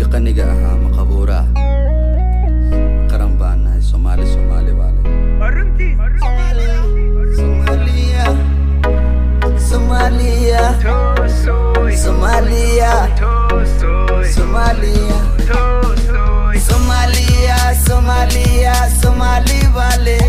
dhulkii qaniga ahaa maqabuura qaran baan nahay soomaali soomaali baa leh Somalia, Somalia, Somalia, Somalia, Somalia, Somalia, Somali Valley.